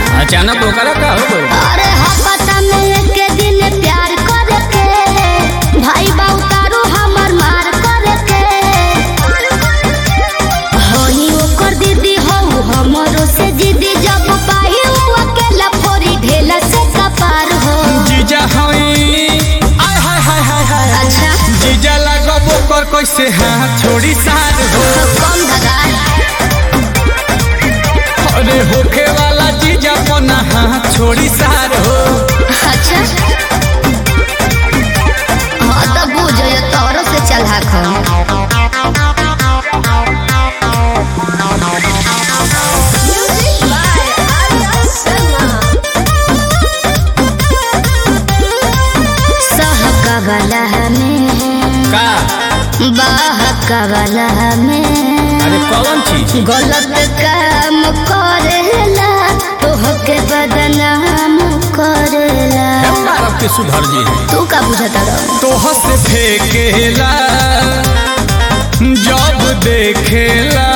अचानक ओकरा का हो गइल अरे हपता में एक दिन प्यार करके भाई बाऊ तारू हमर मार करके होई ओकर दीदी हो हमरो से जिदी जब पाही उ अकेला फोरी ढेला से कपार हो जीजा हई आय हाय हाय हाय हाय अच्छा जीजा लागब ओकर कैसे हाथ छोड़ी सार हो कम धगा अरे होखे वाला जीजा पना हाथ छोड़ी सार हो अच्छा हाँ तो बुझ ये तोरो से चला खा सहकवला में का बहकवला में अरे कौन चीज गलत काम करेला तोहके बदनाम करेला भारत के सुधर जी है तू का बुझता रहो तोह से फेंकेला जब देखेला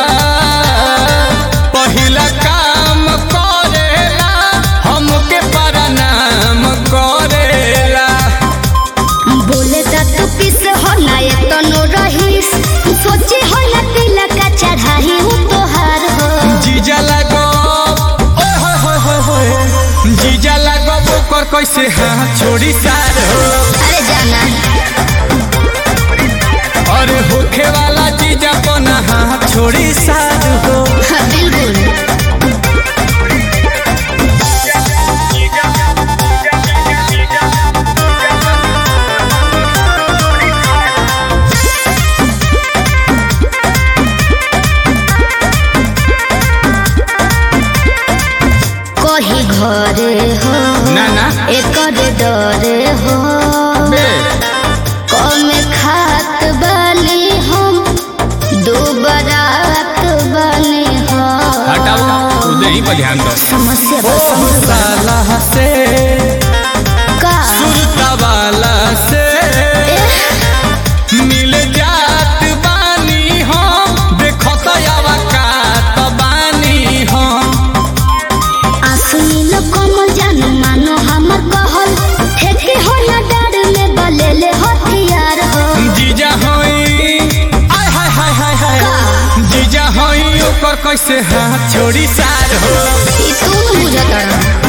पहिला काम करेला हमके प्रणाम करेला बोले ता तू किस हो ना ये तो नो रहीस सोचे हो ना तिलक का चढ़ाई हूँ तोहार हो जीजा लगो ओए होए होए होए होए जीजा लगो ओकर कैसे हाथ छोड़ी सार हो अरे जाना अरे होखे वाला जीजा पना हाथ छोड़ी सार हो हाँ, बिल्कुल कही घरे हो ना ना एकर डरे हो बे कम खात बनी हम दो बरात बनी हो हटाओ तू ही पर ध्यान दो समस्या ओ बस समझ बा। साला से का सुरता वाला से मिल जात बानी हम देखो तो यावा कात बानी हम आसुनी कमल जान मानो हमर कहल ठेके हो ना डर में बलेले हथियार हो जीजा होई आय हाय हाय हाय हाय जीजा होई ओकर कैसे हाथ छोड़ी सार हो ई तू बुझत रह